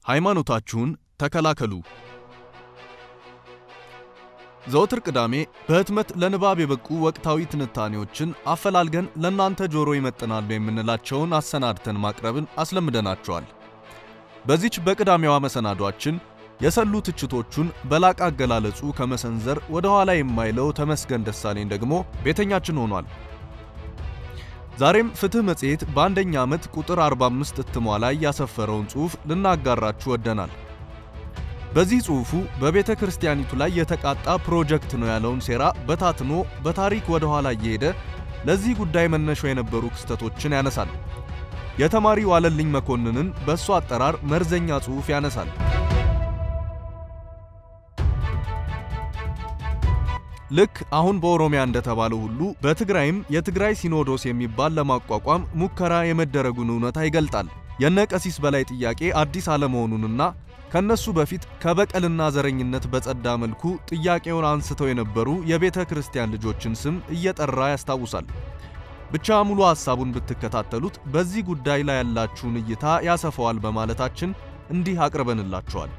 ሃይማኖታችሁን ተከላከሉ። ዘወትር ቅዳሜ በህትመት ለንባብ የበቁ ወቅታዊ ትንታኔዎችን አፈላልገን ለእናንተ ጆሮ ይመጥናሉ የምንላቸውን አሰናድተን ማቅረብን አስለምደናቸዋል። በዚች በቅዳሜዋ መሰናዷችን የሰሉ ትችቶቹን በላቅ አገላለጹ ከመሰንዘር ወደ ኋላ የማይለው ተመስገን ደሳለኝ ደግሞ ቤተኛችን ሆኗል። ዛሬም ፍትህ መጽሔት በአንደኛ ዓመት ቁጥር 45 እትሟ ላይ ያሰፈረውን ጽሑፍ ልናጋራችሁ ወደናል። በዚህ ጽሑፉ በቤተ ክርስቲያኒቱ ላይ የተቃጣ ፕሮጀክት ነው ያለውን ሴራ በታትኖ በታሪክ ወደ ኋላ እየሄደ ለዚህ ጉዳይ መነሾ የነበሩ ክስተቶችን ያነሳል። የተማሪ ዋለልኝ መኮንንን በእሱ አጠራር መርዘኛ ጽሑፍ ያነሳል። ልክ አሁን በኦሮሚያ እንደተባለው ሁሉ በትግራይም የትግራይ ሲኖዶስ የሚባል ለማቋቋም ሙከራ የመደረጉን እውነታ ይገልጣል። የነ ቀሲስ በላይ ጥያቄ አዲስ አለመሆኑንና ከነሱ በፊት ከበቀልና ዘረኝነት በጸዳ መልኩ ጥያቄውን አንስተው የነበሩ የቤተ ክርስቲያን ልጆችን ስም እየጠራ ያስታውሳል። ብቻ ሙሉ ሐሳቡን ብትከታተሉት በዚህ ጉዳይ ላይ ያላችሁን እይታ ያሰፋዋል በማለታችን እንዲህ አቅርበንላችኋል።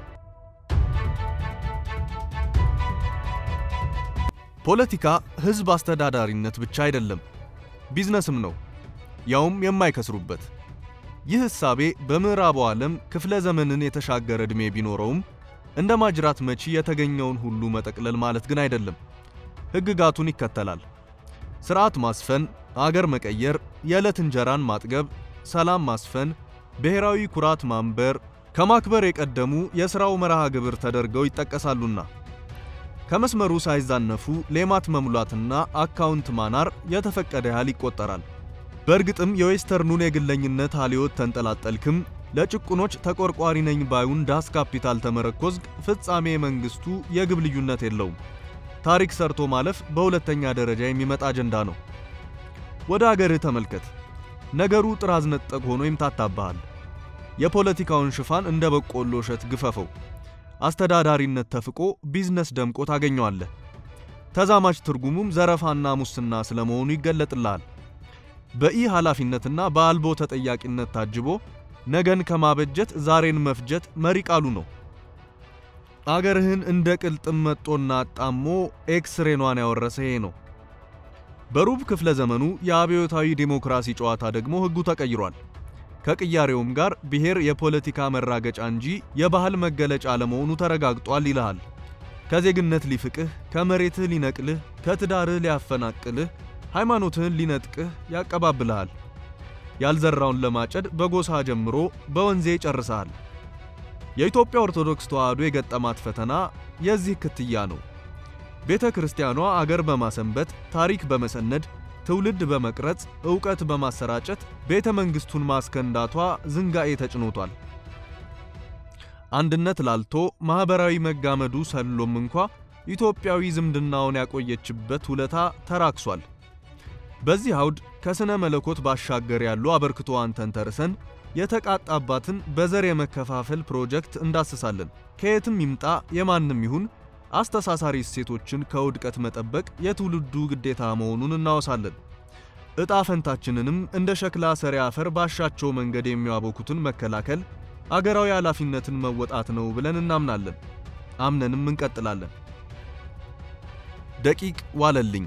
ፖለቲካ ሕዝብ አስተዳዳሪነት ብቻ አይደለም፣ ቢዝነስም ነው፣ ያውም የማይከስሩበት። ይህ ሕሳቤ በምዕራቡ ዓለም ክፍለ ዘመንን የተሻገረ ዕድሜ ቢኖረውም እንደ ማጅራት መቺ የተገኘውን ሁሉ መጠቅለል ማለት ግን አይደለም። ሕግጋቱን ይከተላል። ሥርዓት ማስፈን፣ አገር መቀየር፣ የዕለት እንጀራን ማጥገብ፣ ሰላም ማስፈን፣ ብሔራዊ ኩራት ማንበር ከማክበር የቀደሙ የሥራው መርሃ ግብር ተደርገው ይጠቀሳሉና ከመስመሩ ሳይዛነፉ ሌማት መሙላትና አካውንት ማናር የተፈቀደ ያህል ይቆጠራል። በእርግጥም የዌስተርኑን የግለኝነት አልዮት ተንጠላጠልክም ለጭቁኖች ተቆርቋሪ ነኝ ባዩን ዳስ ካፒታል ተመረኮዝግ ፍጻሜ መንግስቱ የግብ ልዩነት የለውም። ታሪክ ሰርቶ ማለፍ በሁለተኛ ደረጃ የሚመጣ አጀንዳ ነው። ወደ አገርህ ተመልከት። ነገሩ ጥራዝ ነጠቅ ሆኖ ይምታታብሃል። የፖለቲካውን ሽፋን እንደ በቆሎ እሸት ግፈፈው። አስተዳዳሪነት ተፍቆ ቢዝነስ ደምቆ ታገኘዋለህ። ተዛማች ትርጉሙም ዘረፋና ሙስና ስለመሆኑ ይገለጥልሃል። በኢ ኃላፊነትና በአልቦ ተጠያቂነት ታጅቦ ነገን ከማበጀት ዛሬን መፍጀት መሪ ቃሉ ነው። አገርህን እንደ ቅልጥም መጦና አጣሞ ኤክስሬኗን ያወረሰ ይሄ ነው። በሩብ ክፍለ ዘመኑ የአብዮታዊ ዴሞክራሲ ጨዋታ ደግሞ ሕጉ ተቀይሯል። ከቅያሬውም ጋር ብሔር የፖለቲካ መራገጫ እንጂ የባህል መገለጫ አለመሆኑ ተረጋግጧል ይልሃል። ከዜግነት ሊፍቅህ፣ ከመሬትህ ሊነቅልህ፣ ከትዳርህ ሊያፈናቅልህ፣ ሃይማኖትህን ሊነጥቅህ ያቀባብልሃል። ያልዘራውን ለማጨድ በጎሳ ጀምሮ በወንዜ ይጨርሰሃል። የኢትዮጵያ ኦርቶዶክስ ተዋሕዶ የገጠማት ፈተና የዚህ ክትያ ነው። ቤተ ክርስቲያኗ አገር በማሰንበት ታሪክ በመሰነድ ትውልድ በመቅረጽ ዕውቀት በማሰራጨት ቤተ መንግሥቱን ማስከንዳቷ ዝንጋኤ ተጭኖቷል። አንድነት ላልቶ ማኅበራዊ መጋመዱ ሰሎም እንኳ ኢትዮጵያዊ ዝምድናውን ያቆየችበት ውለታ ተራክሷል። በዚህ አውድ ከሥነ መለኮት ባሻገር ያሉ አበርክቶዋን ተንተርሰን የተቃጣባትን በዘር የመከፋፈል ፕሮጀክት እንዳስሳለን። ከየትም ይምጣ የማንም ይሁን አስተሳሳሪ እሴቶችን ከውድቀት መጠበቅ የትውልዱ ግዴታ መሆኑን እናወሳለን። ዕጣ ፈንታችንንም እንደ ሸክላ ሰሪ አፈር ባሻቸው መንገድ የሚያቦኩትን መከላከል አገራዊ ኃላፊነትን መወጣት ነው ብለን እናምናለን። አምነንም እንቀጥላለን። ደቂቅ ዋለልኝ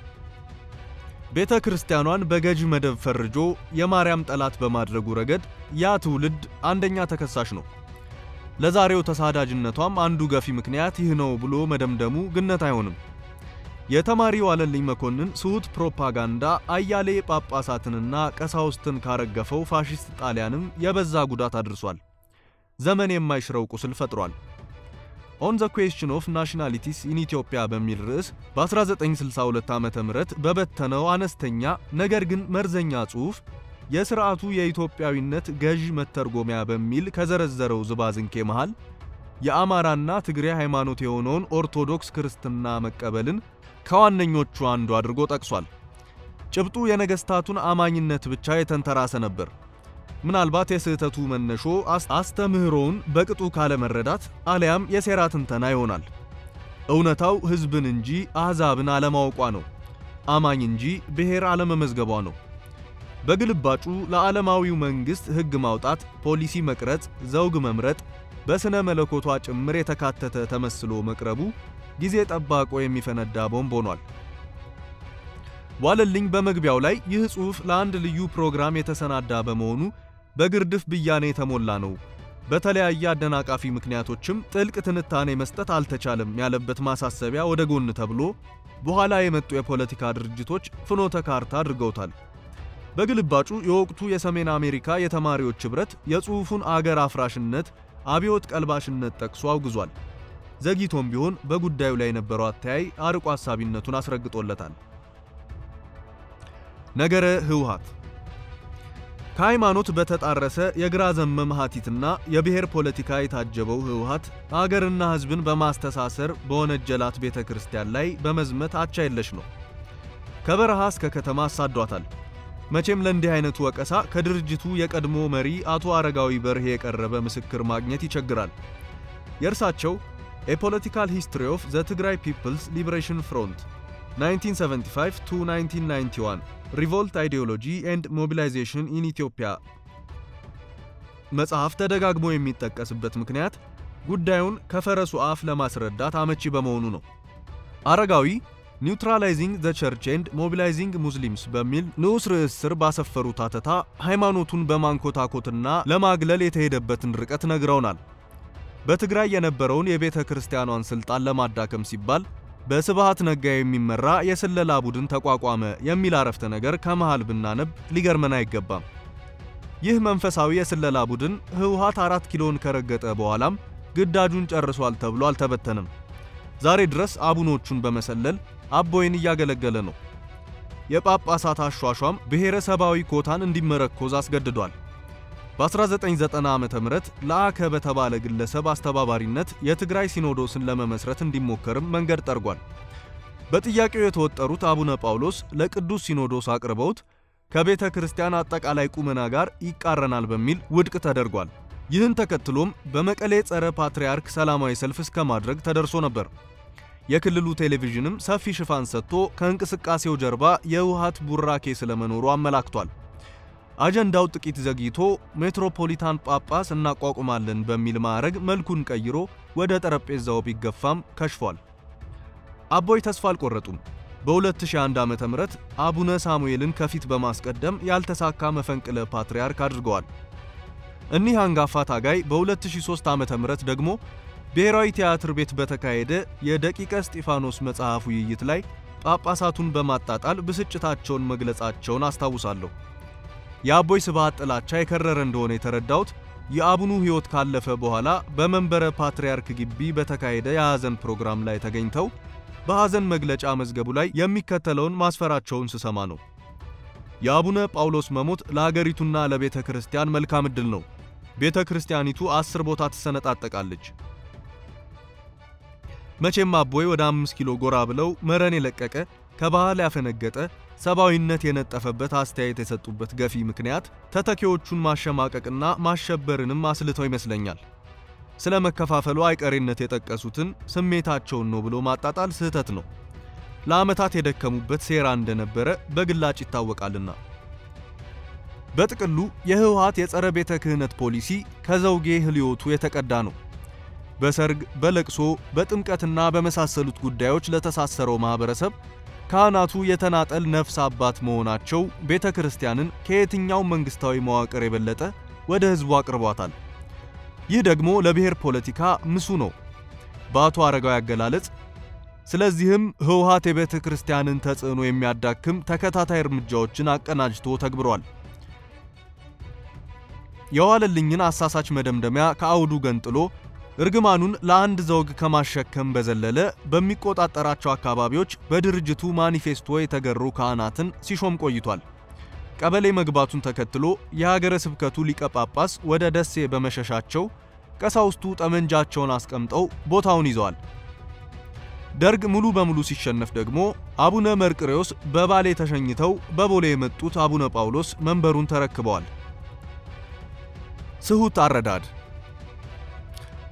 ቤተ ክርስቲያኗን በገዢ መደብ ፈርጆ የማርያም ጠላት በማድረጉ ረገድ ያ ትውልድ አንደኛ ተከሳሽ ነው። ለዛሬው ተሳዳጅነቷም አንዱ ገፊ ምክንያት ይህ ነው ብሎ መደምደሙ ግነት አይሆንም። የተማሪ ዋለልኝ መኮንን ስሁት ፕሮፓጋንዳ አያሌ ጳጳሳትንና ቀሳውስትን ካረገፈው ፋሺስት ጣሊያንም የበዛ ጉዳት አድርሷል። ዘመን የማይሽረው ቁስል ፈጥሯል። ኦን ዘ ኩዌስችን ኦፍ ናሽናሊቲስ ኢን ኢትዮጵያ በሚል ርዕስ በ1962 ዓ.ም በበተነው አነስተኛ ነገር ግን መርዘኛ ጽሑፍ የሥርዓቱ የኢትዮጵያዊነት ገዥ መተርጎሚያ በሚል ከዘረዘረው ዝባዝንኬ መሃል የአማራና ትግሬ ሃይማኖት የሆነውን ኦርቶዶክስ ክርስትና መቀበልን ከዋነኞቹ አንዱ አድርጎ ጠቅሷል። ጭብጡ የነገሥታቱን አማኝነት ብቻ የተንተራሰ ነበር። ምናልባት የስህተቱ መነሾ አስተምህሮውን በቅጡ ካለመረዳት አሊያም የሴራ ትንተና ይሆናል። እውነታው ሕዝብን እንጂ አሕዛብን አለማወቋ ነው። አማኝ እንጂ ብሔር አለመመዝገቧ ነው። በግልባጩ ለዓለማዊው መንግሥት ሕግ ማውጣት፣ ፖሊሲ መቅረጽ፣ ዘውግ መምረጥ በሥነ መለኮቷ ጭምር የተካተተ ተመስሎ መቅረቡ ጊዜ ጠባቆ የሚፈነዳ ቦምብ ሆኗል። ዋለልኝ በመግቢያው ላይ ይህ ጽሑፍ ለአንድ ልዩ ፕሮግራም የተሰናዳ በመሆኑ በግርድፍ ብያኔ የተሞላ ነው፣ በተለያየ አደናቃፊ ምክንያቶችም ጥልቅ ትንታኔ መስጠት አልተቻለም ያለበት ማሳሰቢያ ወደ ጎን ተብሎ በኋላ የመጡ የፖለቲካ ድርጅቶች ፍኖተ ካርታ አድርገውታል። በግልባጩ የወቅቱ የሰሜን አሜሪካ የተማሪዎች ኅብረት የጽሑፉን አገር አፍራሽነት፣ አብዮት ቀልባሽነት ጠቅሶ አውግዟል። ዘግይቶም ቢሆን በጉዳዩ ላይ የነበረው አተያይ አርቆ አሳቢነቱን አስረግጦለታል። ነገረ ህወሓት ከሃይማኖት በተጣረሰ የግራ ዘመም ሀቲትና የብሔር ፖለቲካ የታጀበው ህወሓት አገርና ህዝብን በማስተሳሰር በወነጀላት ቤተ ክርስቲያን ላይ በመዝመት አቻ የለሽ ነው። ከበረሃ እስከ ከተማ አሳዷታል። መቼም ለእንዲህ አይነቱ ወቀሳ ከድርጅቱ የቀድሞ መሪ አቶ አረጋዊ በርሄ የቀረበ ምስክር ማግኘት ይቸግራል። የእርሳቸው ኤ ፖለቲካል ሂስትሪ ኦፍ ዘ ትግራይ ፒፕልስ ሊበሬሽን ፍሮንት 1975 ቱ 1991 ሪቮልት አይዲዮሎጂ ኤንድ ሞቢላይዜሽን ኢን ኢትዮጵያ መጽሐፍ ተደጋግሞ የሚጠቀስበት ምክንያት ጉዳዩን ከፈረሱ አፍ ለማስረዳት አመቺ በመሆኑ ነው። አረጋዊ ኒውትራላይዚንግ ዘ ቸርች ኤንድ ሞቢላይዚንግ ሙስሊምስ በሚል ንዑስ ርዕስ ስር ባሰፈሩት አተታ ሃይማኖቱን በማንኮታኮትና ለማግለል የተሄደበትን ርቀት ነግረውናል። በትግራይ የነበረውን የቤተ ክርስቲያኗን ስልጣን ለማዳከም ሲባል በስብሃት ነጋ የሚመራ የስለላ ቡድን ተቋቋመ የሚል አረፍተ ነገር ከመሃል ብናነብ ሊገርመን አይገባም። ይህ መንፈሳዊ የስለላ ቡድን ህወሓት አራት ኪሎን ከረገጠ በኋላም ግዳጁን ጨርሷል ተብሎ አልተበተንም። ዛሬ ድረስ አቡኖቹን በመሰለል አቦይን እያገለገለ ነው። የጳጳሳት አሿሿም ብሔረሰባዊ ኮታን እንዲመረኮዝ አስገድዷል። በ1990 ዓመተ ምህረት ለአከ በተባለ ግለሰብ አስተባባሪነት የትግራይ ሲኖዶስን ለመመስረት እንዲሞከርም መንገድ ጠርጓል። በጥያቄው የተወጠሩት አቡነ ጳውሎስ ለቅዱስ ሲኖዶስ አቅርበውት ከቤተ ክርስቲያን አጠቃላይ ቁመና ጋር ይቃረናል በሚል ውድቅ ተደርጓል። ይህን ተከትሎም በመቀሌ ጸረ ፓትርያርክ ሰላማዊ ሰልፍ እስከ ማድረግ ተደርሶ ነበር። የክልሉ ቴሌቪዥንም ሰፊ ሽፋን ሰጥቶ ከእንቅስቃሴው ጀርባ የህወሓት ቡራኬ ስለመኖሩ አመላክቷል። አጀንዳው ጥቂት ዘግይቶ ሜትሮፖሊታን ጳጳስ እናቋቁማለን በሚል ማዕረግ መልኩን ቀይሮ ወደ ጠረጴዛው ቢገፋም ከሽፏል። አቦይ ተስፋ አልቆረጡም። በ2001 ዓመተ ምህረት አቡነ ሳሙኤልን ከፊት በማስቀደም ያልተሳካ መፈንቅለ ፓትርያርክ አድርገዋል። እኒህ አንጋፋ ታጋይ በ2003 ዓመተ ምህረት ደግሞ ብሔራዊ ቲያትር ቤት በተካሄደ የደቂቀ እስጢፋኖስ መጽሐፍ ውይይት ላይ ጳጳሳቱን በማጣጣል ብስጭታቸውን መግለጻቸውን አስታውሳለሁ። የአቦይ ስብሃት ጥላቻ የከረረ እንደሆነ የተረዳሁት የአቡኑ ሕይወት ካለፈ በኋላ በመንበረ ፓትርያርክ ግቢ በተካሄደ የሐዘን ፕሮግራም ላይ ተገኝተው በሐዘን መግለጫ መዝገቡ ላይ የሚከተለውን ማስፈራቸውን ስሰማ ነው። የአቡነ ጳውሎስ መሞት ለአገሪቱና ለቤተ ክርስቲያን መልካም ዕድል ነው። ቤተ ክርስቲያኒቱ አስር ቦታ ትሰነጣጠቃለች። መቼም አቦይ ወደ አምስት ኪሎ ጎራ ብለው መረን የለቀቀ ከባህል ያፈነገጠ ሰብአዊነት የነጠፈበት አስተያየት የሰጡበት ገፊ ምክንያት ተተኪዎቹን ማሸማቀቅና ማሸበርንም አስልተው ይመስለኛል። ስለ መከፋፈሉ አይቀሬነት የጠቀሱትን ስሜታቸውን ነው ብሎ ማጣጣል ስህተት ነው። ለዓመታት የደከሙበት ሴራ እንደነበረ በግላጭ ይታወቃልና። በጥቅሉ የህወሓት የጸረ ቤተ ክህነት ፖሊሲ ከዘውጌ ህልዮቱ የተቀዳ ነው። በሰርግ፣ በለቅሶ፣ በጥምቀትና በመሳሰሉት ጉዳዮች ለተሳሰረው ማህበረሰብ ካህናቱ የተናጠል ነፍስ አባት መሆናቸው ቤተ ክርስቲያንን ከየትኛው መንግስታዊ መዋቅር የበለጠ ወደ ህዝቡ አቅርቧታል። ይህ ደግሞ ለብሔር ፖለቲካ ምሱ ነው በአቶ አረጋዊ አገላለጽ። ስለዚህም ህወሓት የቤተ ክርስቲያንን ተጽዕኖ የሚያዳክም ተከታታይ እርምጃዎችን አቀናጅቶ ተግብሯል። የዋለልኝን አሳሳች መደምደሚያ ከአውዱ ገንጥሎ እርግማኑን ለአንድ ዘውግ ከማሸከም በዘለለ በሚቆጣጠራቸው አካባቢዎች በድርጅቱ ማኒፌስቶ የተገሩ ካህናትን ሲሾም ቆይቷል። ቀበሌ መግባቱን ተከትሎ የሀገረ ስብከቱ ሊቀ ጳጳስ ወደ ደሴ በመሸሻቸው ቀሳውስቱ ጠመንጃቸውን አስቀምጠው ቦታውን ይዘዋል። ደርግ ሙሉ በሙሉ ሲሸነፍ ደግሞ አቡነ መርቅሬዎስ በባሌ ተሸኝተው በቦሌ የመጡት አቡነ ጳውሎስ መንበሩን ተረክበዋል። ስሁት አረዳድ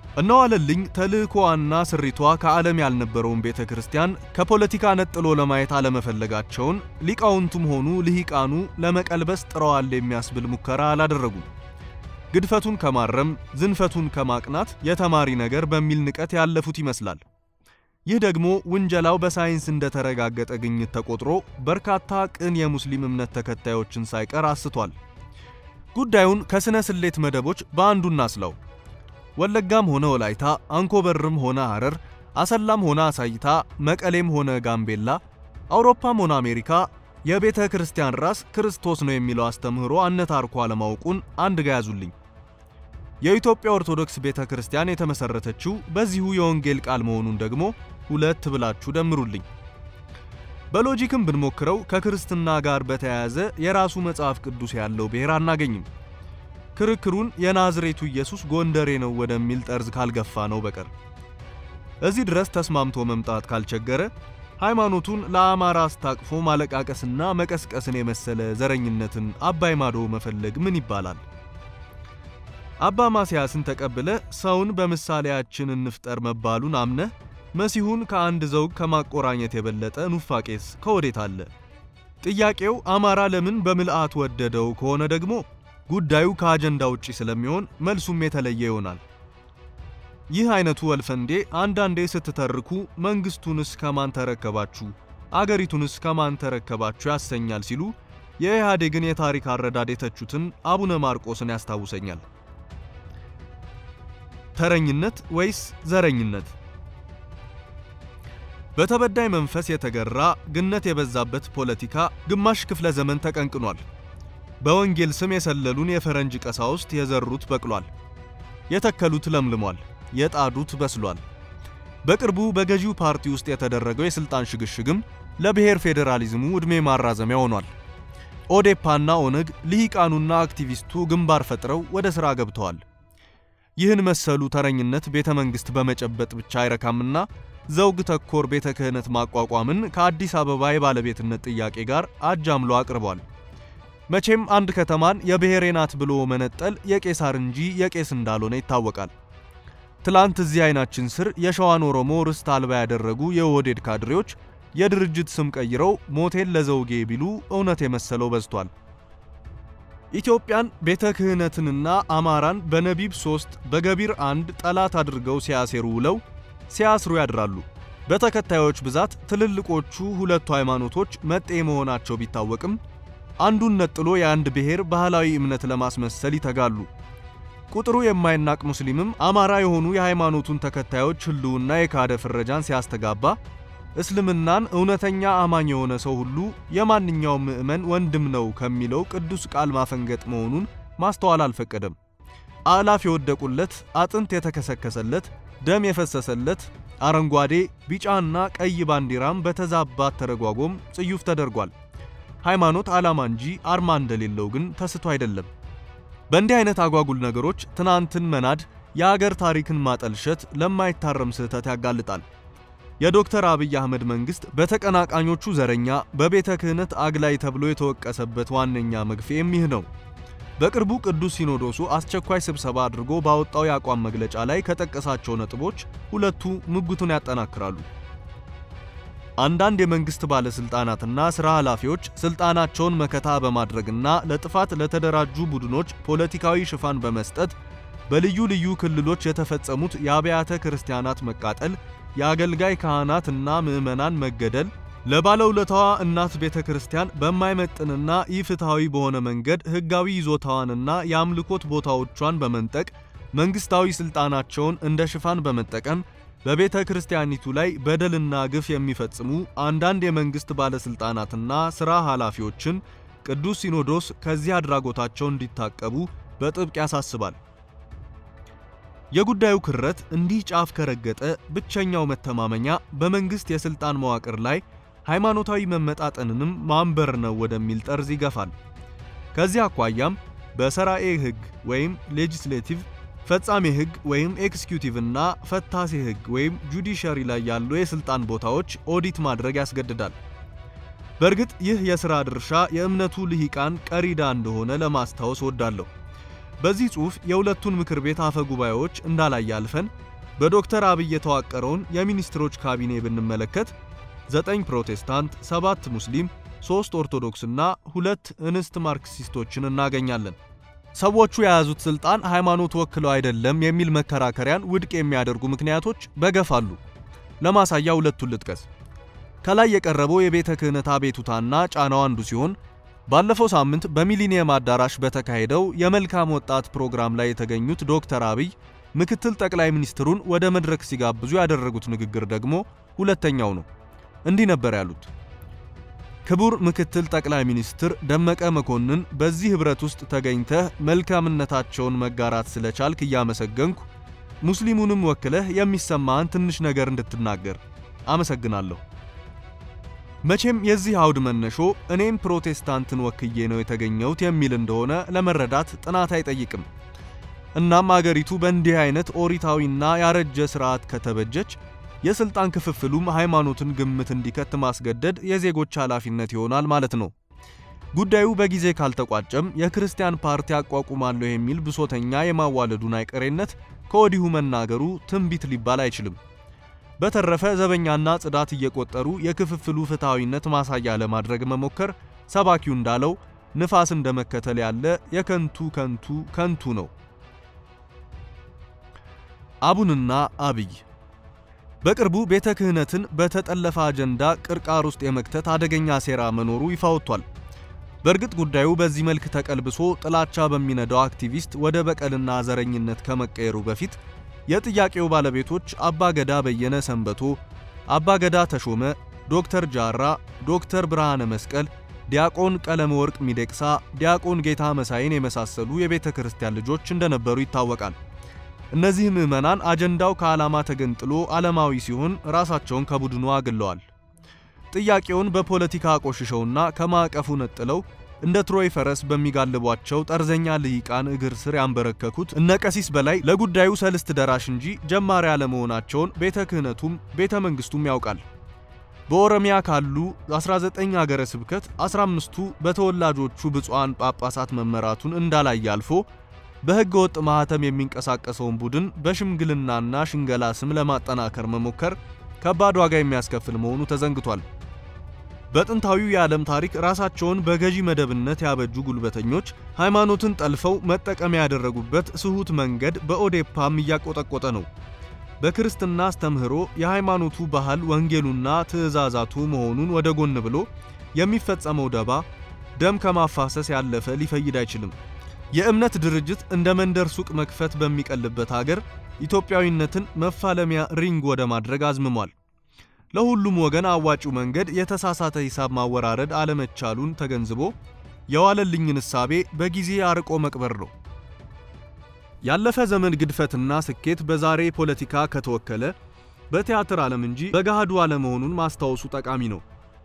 እነዋለልኝ ተልእኮዋና ስሪቷ ከዓለም ያልነበረውን ቤተ ክርስቲያን ከፖለቲካ ነጥሎ ለማየት አለመፈለጋቸውን ሊቃውንቱም ሆኑ ልሂቃኑ ለመቀልበስ ጥረዋል የሚያስብል ሙከራ አላደረጉም። ግድፈቱን ከማረም ዝንፈቱን ከማቅናት የተማሪ ነገር በሚል ንቀት ያለፉት ይመስላል። ይህ ደግሞ ውንጀላው በሳይንስ እንደተረጋገጠ ግኝት ተቆጥሮ በርካታ ቅን የሙስሊም እምነት ተከታዮችን ሳይቀር አስቷል። ጉዳዩን ከስነ ስሌት መደቦች በአንዱ እናስለው። ወለጋም ሆነ ወላይታ፣ አንኮበርም ሆነ ሐረር፣ አሰላም ሆነ አሳይታ፣ መቀሌም ሆነ ጋምቤላ፣ አውሮፓም ሆነ አሜሪካ የቤተ ክርስቲያን ራስ ክርስቶስ ነው የሚለው አስተምህሮ አነታርኮ አለማወቁን አንድ ጋ ያዙልኝ። የኢትዮጵያ ኦርቶዶክስ ቤተ ክርስቲያን የተመሰረተችው በዚሁ የወንጌል ቃል መሆኑን ደግሞ ሁለት ብላችሁ ደምሩልኝ። በሎጂክም ብንሞክረው ከክርስትና ጋር በተያያዘ የራሱ መጽሐፍ ቅዱስ ያለው ብሔር አናገኝም። ክርክሩን የናዝሬቱ ኢየሱስ ጎንደሬ ነው ወደሚል ጠርዝ ካልገፋ ነው በቀር እዚህ ድረስ ተስማምቶ መምጣት ካልቸገረ ሃይማኖቱን ለአማራ አስታቅፎ ማለቃቀስና መቀስቀስን የመሰለ ዘረኝነትን አባይ ማዶ መፈለግ ምን ይባላል? አባ ማስያስን ተቀብለ ሰውን በምሳሌያችን እንፍጠር መባሉን አምነህ መሲሁን ከአንድ ዘውግ ከማቆራኘት የበለጠ ኑፋቄስ ከወዴት አለ? ጥያቄው አማራ ለምን በምልአት ወደደው ከሆነ ደግሞ ጉዳዩ ከአጀንዳ ውጪ ስለሚሆን መልሱም የተለየ ይሆናል። ይህ አይነቱ ወልፈንዴ አንዳንዴ ስትተርኩ መንግስቱንስ ከማን ተረከባችሁ፣ አገሪቱንስ ከማን ተረከባችሁ ያሰኛል ሲሉ የኢህአዴግን የታሪክ አረዳድ የተቹትን አቡነ ማርቆስን ያስታውሰኛል። ተረኝነት ወይስ ዘረኝነት? በተበዳይ መንፈስ የተገራ ግነት የበዛበት ፖለቲካ ግማሽ ክፍለ ዘመን ተቀንቅኗል። በወንጌል ስም የሰለሉን የፈረንጅ ቀሳውስት የዘሩት በቅሏል፣ የተከሉት ለምልሟል፣ የጣዱት በስሏል። በቅርቡ በገዢው ፓርቲ ውስጥ የተደረገው የስልጣን ሽግሽግም ለብሔር ፌዴራሊዝሙ ዕድሜ ማራዘሚያ ሆኗል። ኦዴፓና ኦነግ ልሂቃኑና አክቲቪስቱ ግንባር ፈጥረው ወደ ሥራ ገብተዋል። ይህን መሰሉ ተረኝነት ቤተ መንግሥት በመጨበጥ ብቻ አይረካምና ዘውግ ተኮር ቤተ ክህነት ማቋቋምን ከአዲስ አበባ የባለቤትነት ጥያቄ ጋር አጃምሎ አቅርቧል። መቼም አንድ ከተማን የብሔሬ ናት ብሎ መነጠል የቄሳር እንጂ የቄስ እንዳልሆነ ይታወቃል። ትላንት እዚህ አይናችን ስር የሸዋን ኦሮሞ ርስት አልባ ያደረጉ የኦህዴድ ካድሬዎች የድርጅት ስም ቀይረው ሞቴን ለዘውጌ ቢሉ እውነት የመሰለው በዝቷል። ኢትዮጵያን ቤተ ክህነትንና አማራን በነቢብ ሶስት በገቢር አንድ ጠላት አድርገው ሲያሴሩ ውለው ሲያስሩ ያድራሉ። በተከታዮች ብዛት ትልልቆቹ ሁለቱ ሃይማኖቶች መጤ መሆናቸው ቢታወቅም አንዱን ነጥሎ የአንድ ብሔር ባህላዊ እምነት ለማስመሰል ይተጋሉ። ቁጥሩ የማይናቅ ሙስሊምም አማራ የሆኑ የሃይማኖቱን ተከታዮች ህልውና የካደ ፍረጃን ሲያስተጋባ እስልምናን እውነተኛ አማኝ የሆነ ሰው ሁሉ የማንኛውም ምዕመን ወንድም ነው ከሚለው ቅዱስ ቃል ማፈንገጥ መሆኑን ማስተዋል አልፈቀደም። አእላፍ የወደቁለት፣ አጥንት የተከሰከሰለት፣ ደም የፈሰሰለት አረንጓዴ፣ ቢጫና ቀይ ባንዲራም በተዛባ ተረጓጎም ጽዩፍ ተደርጓል። ሃይማኖት ዓላማ እንጂ አርማ እንደሌለው ግን ተስቶ አይደለም። በእንዲህ አይነት አጓጉል ነገሮች ትናንትን መናድ የአገር ታሪክን ማጠልሸት ለማይታረም ስህተት ያጋልጣል። የዶክተር አብይ አህመድ መንግስት በተቀናቃኞቹ ዘረኛ፣ በቤተ ክህነት አግላይ ተብሎ የተወቀሰበት ዋነኛ መግፌም ይህ ነው። በቅርቡ ቅዱስ ሲኖዶሱ አስቸኳይ ስብሰባ አድርጎ ባወጣው የአቋም መግለጫ ላይ ከጠቀሳቸው ነጥቦች ሁለቱ ምጉቱን ያጠናክራሉ። አንዳንድ የመንግስት ባለስልጣናትና ስራ ኃላፊዎች ስልጣናቸውን መከታ በማድረግና ለጥፋት ለተደራጁ ቡድኖች ፖለቲካዊ ሽፋን በመስጠት በልዩ ልዩ ክልሎች የተፈጸሙት የአብያተ ክርስቲያናት መቃጠል፣ የአገልጋይ ካህናትና ምዕመናን መገደል ለባለውለታዋ እናት ቤተ ክርስቲያን በማይመጥንና ኢፍትሐዊ በሆነ መንገድ ሕጋዊ ይዞታዋንና የአምልኮት ቦታዎቿን በመንጠቅ መንግስታዊ ስልጣናቸውን እንደ ሽፋን በመጠቀም በቤተ ክርስቲያኒቱ ላይ በደልና ግፍ የሚፈጽሙ አንዳንድ የመንግስት ባለስልጣናትና ሥራ ኃላፊዎችን ቅዱስ ሲኖዶስ ከዚህ አድራጎታቸው እንዲታቀቡ በጥብቅ ያሳስባል። የጉዳዩ ክረት እንዲህ ጫፍ ከረገጠ ብቸኛው መተማመኛ በመንግስት የስልጣን መዋቅር ላይ ሃይማኖታዊ መመጣጠንንም ማንበር ነው ወደሚል ጠርዝ ይገፋል። ከዚህ አኳያም በሰራኤ ሕግ ወይም ሌጂስሌቲቭ ፈጻሜ ሕግ ወይም ኤክስኪዩቲቭ እና ፈታሴ ሕግ ወይም ጁዲሻሪ ላይ ያሉ የስልጣን ቦታዎች ኦዲት ማድረግ ያስገድዳል። በእርግጥ ይህ የሥራ ድርሻ የእምነቱ ልሂቃን ቀሪዳ እንደሆነ ለማስታወስ ወዳለሁ። በዚህ ጽሑፍ የሁለቱን ምክር ቤት አፈ ጉባኤዎች እንዳላይ አልፈን በዶክተር አብይ የተዋቀረውን የሚኒስትሮች ካቢኔ ብንመለከት ዘጠኝ ፕሮቴስታንት፣ ሰባት ሙስሊም፣ ሦስት ኦርቶዶክስና ሁለት እንስት ማርክሲስቶችን እናገኛለን። ሰዎቹ የያዙት ስልጣን ሃይማኖት ወክለው አይደለም የሚል መከራከሪያን ውድቅ የሚያደርጉ ምክንያቶች በገፍ አሉ። ለማሳያ ሁለቱን ልጥቀስ። ከላይ የቀረበው የቤተ ክህነት አቤቱታና ጫናው አንዱ ሲሆን ባለፈው ሳምንት በሚሊኒየም አዳራሽ በተካሄደው የመልካም ወጣት ፕሮግራም ላይ የተገኙት ዶክተር አብይ ምክትል ጠቅላይ ሚኒስትሩን ወደ መድረክ ሲጋብዙ ያደረጉት ንግግር ደግሞ ሁለተኛው ነው። እንዲህ ነበር ያሉት። ክቡር ምክትል ጠቅላይ ሚኒስትር ደመቀ መኮንን በዚህ ኅብረት ውስጥ ተገኝተህ መልካምነታቸውን መጋራት ስለቻልክ እያመሰገንኩ ሙስሊሙንም ወክለህ የሚሰማህን ትንሽ ነገር እንድትናገር አመሰግናለሁ። መቼም የዚህ አውድ መነሾ እኔም ፕሮቴስታንትን ወክዬ ነው የተገኘሁት የሚል እንደሆነ ለመረዳት ጥናት አይጠይቅም። እናም አገሪቱ በእንዲህ አይነት ኦሪታዊና ያረጀ ስርዓት ከተበጀች የስልጣን ክፍፍሉም ሃይማኖትን ግምት እንዲከት ማስገደድ የዜጎች ኃላፊነት ይሆናል ማለት ነው። ጉዳዩ በጊዜ ካልተቋጨም የክርስቲያን ፓርቲ አቋቁማለሁ የሚል ብሶተኛ የማዋለዱን አይቀሬነት ከወዲሁ መናገሩ ትንቢት ሊባል አይችልም። በተረፈ ዘበኛና ጽዳት እየቆጠሩ የክፍፍሉ ፍትሐዊነት ማሳያ ለማድረግ መሞከር ሰባኪው እንዳለው ንፋስ እንደመከተል ያለ የከንቱ ከንቱ ከንቱ ነው። አቡንና አብይ በቅርቡ ቤተ ክህነትን በተጠለፈ አጀንዳ ቅርቃር ውስጥ የመክተት አደገኛ ሴራ መኖሩ ይፋ ወጥቷል። በእርግጥ ጉዳዩ በዚህ መልክ ተቀልብሶ ጥላቻ በሚነዳው አክቲቪስት ወደ በቀልና ዘረኝነት ከመቀየሩ በፊት የጥያቄው ባለቤቶች አባገዳ በየነ ሰንበቶ፣ አባገዳ ተሾመ፣ ዶክተር ጃራ፣ ዶክተር ብርሃነ መስቀል፣ ዲያቆን ቀለመ ወርቅ ሚደቅሳ፣ ዲያቆን ጌታ መሳይን የመሳሰሉ የቤተ ክርስቲያን ልጆች እንደነበሩ ይታወቃል። እነዚህ ምዕመናን አጀንዳው ከዓላማ ተገንጥሎ ዓለማዊ ሲሆን ራሳቸውን ከቡድኑ አግለዋል። ጥያቄውን በፖለቲካ አቆሽሸውና ከማዕቀፉ ነጥለው እንደ ትሮይ ፈረስ በሚጋልቧቸው ጠርዘኛ ልሂቃን እግር ስር ያንበረከኩት እነ ቀሲስ በላይ ለጉዳዩ ሰልስት ደራሽ እንጂ ጀማሪ አለመሆናቸውን ቤተ ክህነቱም ቤተ መንግስቱም ያውቃል። በኦሮሚያ ካሉ 19 ሀገረ ስብከት 15ቱ በተወላጆቹ ብፁዓን ጳጳሳት መመራቱን እንዳላየ አልፎ በሕገ ወጥ ማህተም የሚንቀሳቀሰውን ቡድን በሽምግልናና ሽንገላ ስም ለማጠናከር መሞከር ከባድ ዋጋ የሚያስከፍል መሆኑ ተዘንግቷል። በጥንታዊው የዓለም ታሪክ ራሳቸውን በገዢ መደብነት ያበጁ ጉልበተኞች ሃይማኖትን ጠልፈው መጠቀሚያ ያደረጉበት ስሁት መንገድ በኦዴፓም እያቆጠቆጠ ነው። በክርስትና አስተምህሮ የሃይማኖቱ ባህል ወንጌሉና ትእዛዛቱ መሆኑን ወደ ጎን ብሎ የሚፈጸመው ደባ ደም ከማፋሰስ ያለፈ ሊፈይድ አይችልም። የእምነት ድርጅት እንደ መንደር ሱቅ መክፈት በሚቀልበት ሀገር ኢትዮጵያዊነትን መፋለሚያ ሪንግ ወደ ማድረግ አዝምሟል። ለሁሉም ወገን አዋጪው መንገድ የተሳሳተ ሂሳብ ማወራረድ አለመቻሉን ተገንዝቦ የዋለልኝን እሳቤ በጊዜ አርቆ መቅበር ነው። ያለፈ ዘመን ግድፈትና ስኬት በዛሬ ፖለቲካ ከተወከለ በቲያትር ዓለም እንጂ በገሃዱ አለመሆኑን ማስታወሱ ጠቃሚ ነው።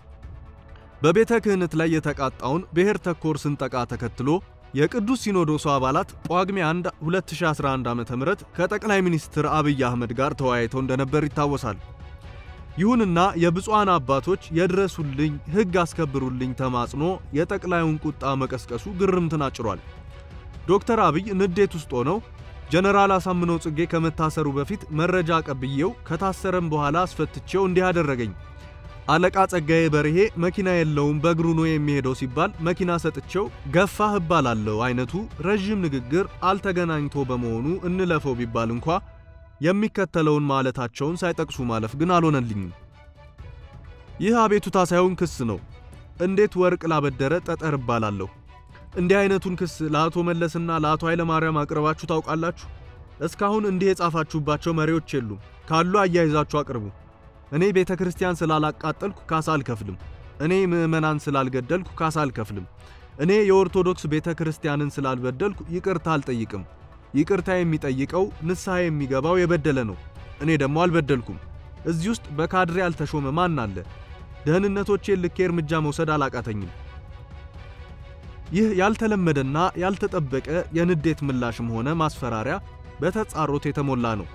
በቤተ ክህነት ላይ የተቃጣውን ብሔር ተኮር ስንጠቃ ተከትሎ የቅዱስ ሲኖዶሱ አባላት ጳጉሜ 1 2011 ዓ.ም ከጠቅላይ ሚኒስትር አብይ አህመድ ጋር ተወያይተው እንደነበር ይታወሳል። ይሁንና የብፁዓን አባቶች የድረሱልኝ ሕግ አስከብሩልኝ ተማጽኖ የጠቅላዩን ቁጣ መቀስቀሱ ግርምትን አጭሯል። ዶክተር አብይ ንዴት ውስጥ ሆነው ጀነራል አሳምነው ጽጌ ከመታሰሩ በፊት መረጃ ቀብዬው ከታሰረም በኋላ አስፈትቼው እንዲህ አደረገኝ አለቃ ጸጋዬ በርሄ መኪና የለውም በእግሩ ነው የሚሄደው ሲባል መኪና ሰጥቼው ገፋህ እባላለሁ አይነቱ ረዥም ንግግር አልተገናኝቶ በመሆኑ እንለፈው ቢባል እንኳ የሚከተለውን ማለታቸውን ሳይጠቅሱ ማለፍ ግን አልሆነልኝም። ይህ አቤቱታ ሳይሆን ክስ ነው። እንዴት ወርቅ ላበደረ ጠጠር እባላለሁ? እንዲህ አይነቱን ክስ ለአቶ መለስና ለአቶ ኃይለማርያም አቅርባችሁ ታውቃላችሁ? እስካሁን እንዲህ የጻፋችሁባቸው መሪዎች የሉም። ካሉ አያይዛችሁ አቅርቡ። እኔ ቤተ ክርስቲያን ስላላቃጠልኩ ካሳ አልከፍልም። እኔ ምዕመናን ስላልገደልኩ ካሳ አልከፍልም። እኔ የኦርቶዶክስ ቤተ ክርስቲያንን ስላልበደልኩ ይቅርታ አልጠይቅም። ይቅርታ የሚጠይቀው ንስሐ የሚገባው የበደለ ነው። እኔ ደግሞ አልበደልኩም። እዚህ ውስጥ በካድሬ ያልተሾመ ማን አለ? ደህንነቶቼን ልኬ እርምጃ መውሰድ አላቃተኝም። ይህ ያልተለመደና ያልተጠበቀ የንዴት ምላሽም ሆነ ማስፈራሪያ በተጻሮት የተሞላ ነው።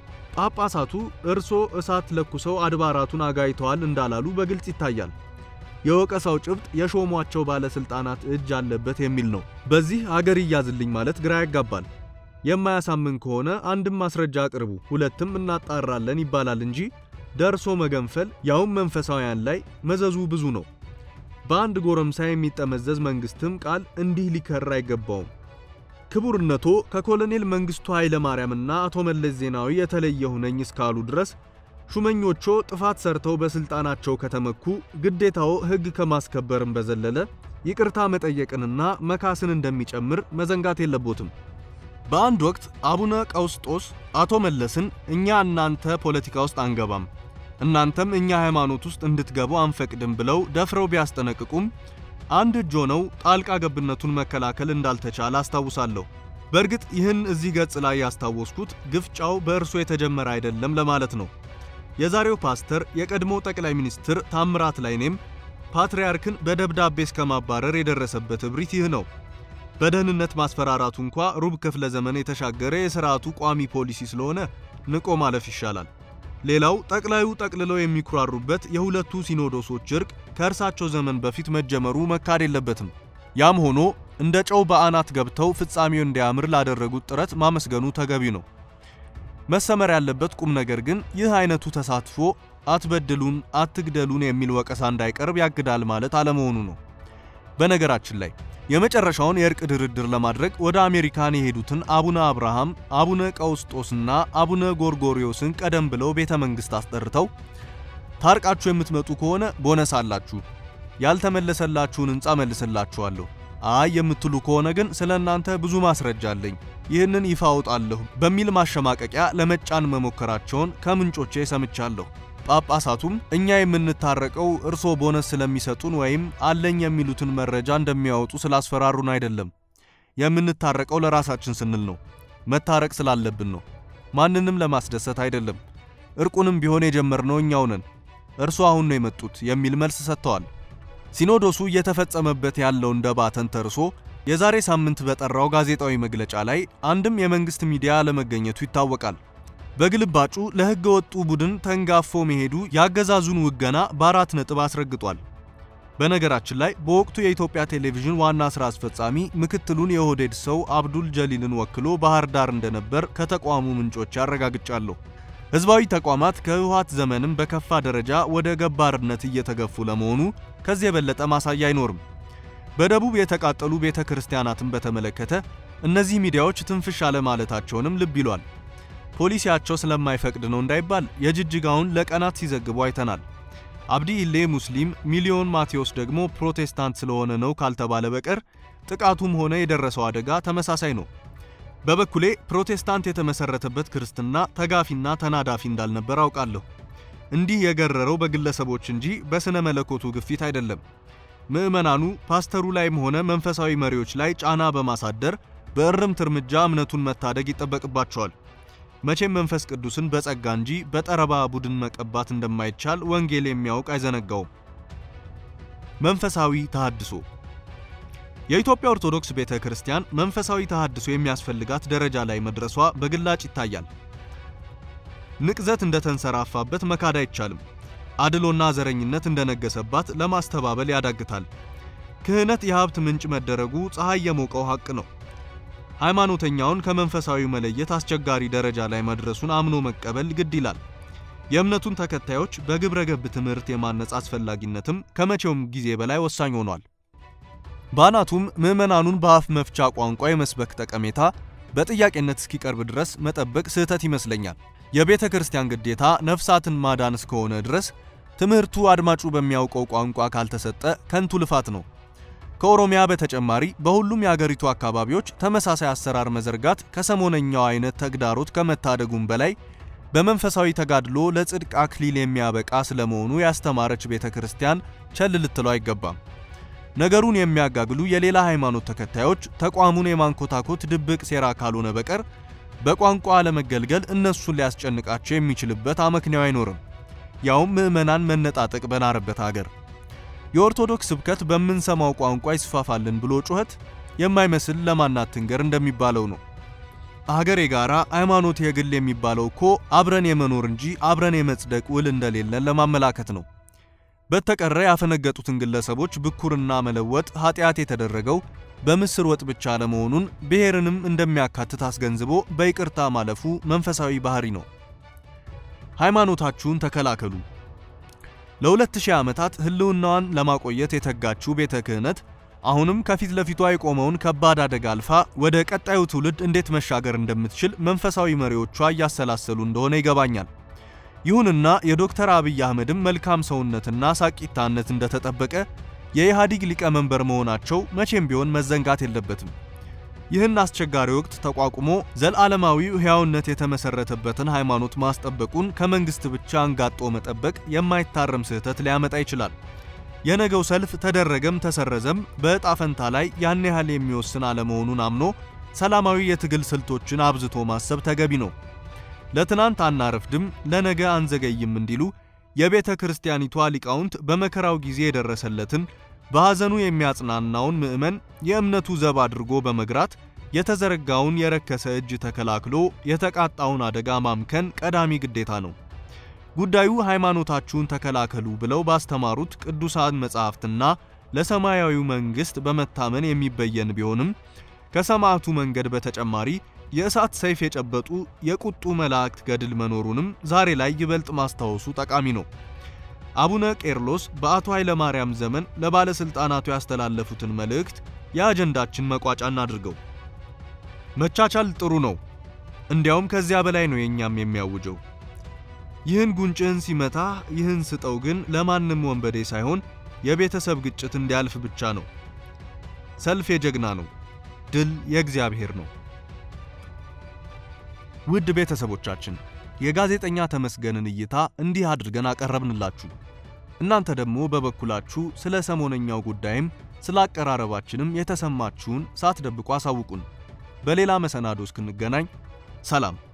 ጳጳሳቱ እርሶ እሳት ለኩሰው አድባራቱን አጋይተዋል እንዳላሉ በግልጽ ይታያል። የወቀሳው ጭብጥ የሾሟቸው ባለስልጣናት እጅ አለበት የሚል ነው። በዚህ አገር ይያዝልኝ ማለት ግራ ያጋባል። የማያሳምን ከሆነ አንድም ማስረጃ አቅርቡ፣ ሁለትም እናጣራለን ይባላል እንጂ ደርሶ መገንፈል ያውም መንፈሳውያን ላይ መዘዙ ብዙ ነው። በአንድ ጎረምሳ የሚጠመዘዝ መንግስትም ቃል እንዲህ ሊከር አይገባውም። ክቡርነቶ ከኮሎኔል መንግስቱ ኃይለ ማርያምና አቶ መለስ ዜናዊ የተለየሁ ነኝ እስካሉ ድረስ ሹመኞቹ ጥፋት ሰርተው በስልጣናቸው ከተመኩ ግዴታው ሕግ ከማስከበርም በዘለለ ይቅርታ መጠየቅንና መካስን እንደሚጨምር መዘንጋት የለቦትም። በአንድ ወቅት አቡነ ቀውስጦስ አቶ መለስን እኛ እናንተ ፖለቲካ ውስጥ አንገባም፣ እናንተም እኛ ሃይማኖት ውስጥ እንድትገቡ አንፈቅድም ብለው ደፍረው ቢያስጠነቅቁም አንድ እጅ ሆነው ጣልቃ ገብነቱን መከላከል እንዳልተቻለ አስታውሳለሁ። በእርግጥ ይህን እዚህ ገጽ ላይ ያስታወስኩት ግፍጫው በእርሶ የተጀመረ አይደለም ለማለት ነው። የዛሬው ፓስተር የቀድሞው ጠቅላይ ሚኒስትር ታምራት ላይኔም ፓትርያርክን በደብዳቤ እስከ ማባረር የደረሰበት እብሪት ይህ ነው። በደህንነት ማስፈራራቱ እንኳ ሩብ ክፍለ ዘመን የተሻገረ የሥርዓቱ ቋሚ ፖሊሲ ስለሆነ ንቆ ማለፍ ይሻላል። ሌላው ጠቅላዩ ጠቅልለው የሚኩራሩበት የሁለቱ ሲኖዶሶች እርቅ ከእርሳቸው ዘመን በፊት መጀመሩ መካድ የለበትም። ያም ሆኖ እንደ ጨው በአናት ገብተው ፍጻሜው እንዲያምር ላደረጉት ጥረት ማመስገኑ ተገቢ ነው። መሰመር ያለበት ቁም ነገር ግን ይህ አይነቱ ተሳትፎ አትበድሉን፣ አትግደሉን የሚል ወቀሳ እንዳይቀርብ ያግዳል ማለት አለመሆኑ ነው። በነገራችን ላይ የመጨረሻውን የእርቅ ድርድር ለማድረግ ወደ አሜሪካን የሄዱትን አቡነ አብርሃም፣ አቡነ ቀውስጦስና አቡነ ጎርጎሪዮስን ቀደም ብለው ቤተ መንግሥት አስጠርተው ታርቃችሁ የምትመጡ ከሆነ ቦነስ አላችሁ፣ ያልተመለሰላችሁን ሕንፃ መልስላችኋለሁ፣ አይ የምትሉ ከሆነ ግን ስለ እናንተ ብዙ ማስረጃ አለኝ፣ ይህንን ይፋ አውጣለሁ በሚል ማሸማቀቂያ ለመጫን መሞከራቸውን ከምንጮቼ ሰምቻለሁ። ጳጳሳቱም እኛ የምንታረቀው እርሶ ቦነስ ስለሚሰጡን ወይም አለኝ የሚሉትን መረጃ እንደሚያወጡ ስላስፈራሩን አይደለም። የምንታረቀው ለራሳችን ስንል ነው። መታረቅ ስላለብን ነው። ማንንም ለማስደሰት አይደለም። እርቁንም ቢሆን የጀመርነው እኛው ነን። እርሶ አሁን ነው የመጡት የሚል መልስ ሰጥተዋል። ሲኖዶሱ እየተፈጸመበት ያለውን ደባ ተንተርሶ የዛሬ ሳምንት በጠራው ጋዜጣዊ መግለጫ ላይ አንድም የመንግስት ሚዲያ አለመገኘቱ ይታወቃል። በግልባጩ ለሕገ ወጡ ቡድን ተንጋፎ መሄዱ ያገዛዙን ውገና በአራት ነጥብ አስረግጧል። በነገራችን ላይ በወቅቱ የኢትዮጵያ ቴሌቪዥን ዋና ሥራ አስፈጻሚ ምክትሉን የኦህዴድ ሰው አብዱል ጀሊልን ወክሎ ባህር ዳር እንደነበር ከተቋሙ ምንጮች አረጋግጫለሁ። ሕዝባዊ ተቋማት ከህወሓት ዘመንም በከፋ ደረጃ ወደ ገባርነት እየተገፉ ለመሆኑ ከዚህ የበለጠ ማሳያ አይኖርም። በደቡብ የተቃጠሉ ቤተ ክርስቲያናትን በተመለከተ እነዚህ ሚዲያዎች ትንፍሽ አለማለታቸውንም ልብ ይሏል። ፖሊሲያቸው ስለማይፈቅድ ነው እንዳይባል የጅጅጋውን ለቀናት ሲዘግቡ አይተናል። አብዲ ኢሌ ሙስሊም፣ ሚሊዮን ማቴዎስ ደግሞ ፕሮቴስታንት ስለሆነ ነው ካልተባለ በቀር ጥቃቱም ሆነ የደረሰው አደጋ ተመሳሳይ ነው። በበኩሌ ፕሮቴስታንት የተመሰረተበት ክርስትና ተጋፊና ተናዳፊ እንዳልነበር አውቃለሁ። እንዲህ የገረረው በግለሰቦች እንጂ በስነ መለኮቱ ግፊት አይደለም። ምዕመናኑ ፓስተሩ ላይም ሆነ መንፈሳዊ መሪዎች ላይ ጫና በማሳደር በእርምት እርምጃ እምነቱን መታደግ ይጠበቅባቸዋል። መቼም መንፈስ ቅዱስን በጸጋ እንጂ በጠረባ ቡድን መቀባት እንደማይቻል ወንጌል የሚያውቅ አይዘነጋውም። መንፈሳዊ ተሃድሶ የኢትዮጵያ ኦርቶዶክስ ቤተ ክርስቲያን መንፈሳዊ ተሃድሶ የሚያስፈልጋት ደረጃ ላይ መድረሷ በግላጭ ይታያል። ንቅዘት እንደተንሰራፋበት መካድ አይቻልም። አድሎና ዘረኝነት እንደነገሰባት ለማስተባበል ያዳግታል። ክህነት የሀብት ምንጭ መደረጉ ፀሐይ የሞቀው ሐቅ ነው። ሃይማኖተኛውን ከመንፈሳዊ መለየት አስቸጋሪ ደረጃ ላይ መድረሱን አምኖ መቀበል ግድ ይላል። የእምነቱን ተከታዮች በግብረ ገብ ትምህርት የማነጽ አስፈላጊነትም ከመቼውም ጊዜ በላይ ወሳኝ ሆኗል። ባናቱም ምዕመናኑን በአፍ መፍቻ ቋንቋ የመስበክ ጠቀሜታ በጥያቄነት እስኪቀርብ ድረስ መጠበቅ ስህተት ይመስለኛል። የቤተ ክርስቲያን ግዴታ ነፍሳትን ማዳን እስከሆነ ድረስ ትምህርቱ አድማጩ በሚያውቀው ቋንቋ ካልተሰጠ ከንቱ ልፋት ነው። ከኦሮሚያ በተጨማሪ በሁሉም የአገሪቱ አካባቢዎች ተመሳሳይ አሰራር መዘርጋት ከሰሞነኛው አይነት ተግዳሮት ከመታደጉም በላይ በመንፈሳዊ ተጋድሎ ለጽድቅ አክሊል የሚያበቃ ስለመሆኑ ያስተማረች ቤተ ክርስቲያን ቸል ልትለው አይገባም። ነገሩን የሚያጋግሉ የሌላ ሃይማኖት ተከታዮች ተቋሙን የማንኮታኮት ድብቅ ሴራ ካልሆነ በቀር በቋንቋ አለመገልገል እነሱን ሊያስጨንቃቸው የሚችልበት አመክንያው አይኖርም። ያውም ምዕመናን መነጣጠቅ በናረበት አገር የኦርቶዶክስ ስብከት በምንሰማው ቋንቋ ይስፋፋልን ብሎ ጩኸት የማይመስል ለማናት ትንገር እንደሚባለው ነው። አገር የጋራ ሃይማኖት የግል የሚባለው እኮ አብረን የመኖር እንጂ አብረን የመጽደቅ ውል እንደሌለን ለማመላከት ነው። በተቀረ ያፈነገጡትን ግለሰቦች ብኩርና መለወጥ ኃጢአት የተደረገው በምስር ወጥ ብቻ ለመሆኑን ብሔርንም እንደሚያካትት አስገንዝቦ በይቅርታ ማለፉ መንፈሳዊ ባህሪ ነው። ሃይማኖታችሁን ተከላከሉ። ለሁለት ሺህ ዓመታት ህልውናዋን ለማቆየት የተጋችው ቤተ ክህነት አሁንም ከፊት ለፊቷ የቆመውን ከባድ አደጋ አልፋ ወደ ቀጣዩ ትውልድ እንዴት መሻገር እንደምትችል መንፈሳዊ መሪዎቿ እያሰላሰሉ እንደሆነ ይገባኛል። ይሁንና የዶክተር አብይ አህመድም መልካም ሰውነትና ሳቂታነት እንደተጠበቀ የኢህአዲግ ሊቀመንበር መሆናቸው መቼም ቢሆን መዘንጋት የለበትም። ይህን አስቸጋሪ ወቅት ተቋቁሞ ዘላለማዊው ሕያውነት የተመሰረተበትን ሃይማኖት ማስጠበቁን ከመንግስት ብቻ አንጋጦ መጠበቅ የማይታረም ስህተት ሊያመጣ ይችላል። የነገው ሰልፍ ተደረገም ተሰረዘም በዕጣ ፈንታ ላይ ያን ያህል የሚወስን አለመሆኑን አምኖ ሰላማዊ የትግል ስልቶችን አብዝቶ ማሰብ ተገቢ ነው። ለትናንት አናረፍድም፣ ለነገ አንዘገይም እንዲሉ የቤተ ክርስቲያኒቷ ሊቃውንት በመከራው ጊዜ የደረሰለትን በሐዘኑ የሚያጽናናውን ምዕመን የእምነቱ ዘብ አድርጎ በመግራት የተዘረጋውን የረከሰ እጅ ተከላክሎ የተቃጣውን አደጋ ማምከን ቀዳሚ ግዴታ ነው። ጉዳዩ ሃይማኖታችሁን ተከላከሉ ብለው ባስተማሩት ቅዱሳን መጻሕፍትና ለሰማያዊው መንግሥት በመታመን የሚበየን ቢሆንም ከሰማዕቱ መንገድ በተጨማሪ የእሳት ሰይፍ የጨበጡ የቁጡ መላእክት ገድል መኖሩንም ዛሬ ላይ ይበልጥ ማስታወሱ ጠቃሚ ነው። አቡነ ቄርሎስ በአቶ ኃይለ ማርያም ዘመን ለባለሥልጣናቱ ያስተላለፉትን መልእክት የአጀንዳችን መቋጫ እናድርገው። መቻቻል ጥሩ ነው፣ እንዲያውም ከዚያ በላይ ነው የእኛም የሚያውጀው። ይህን ጉንጭህን ሲመታ ይህን ስጠው ግን ለማንም ወንበዴ ሳይሆን የቤተሰብ ግጭት እንዲያልፍ ብቻ ነው። ሰልፍ የጀግና ነው፣ ድል የእግዚአብሔር ነው። ውድ ቤተሰቦቻችን የጋዜጠኛ ተመስገንን እይታ እንዲህ አድርገን አቀረብንላችሁ። እናንተ ደግሞ በበኩላችሁ ስለ ሰሞነኛው ጉዳይም ስለ አቀራረባችንም የተሰማችሁን ሳትደብቁ አሳውቁን። በሌላ መሰናዶ እስክንገናኝ ሰላም።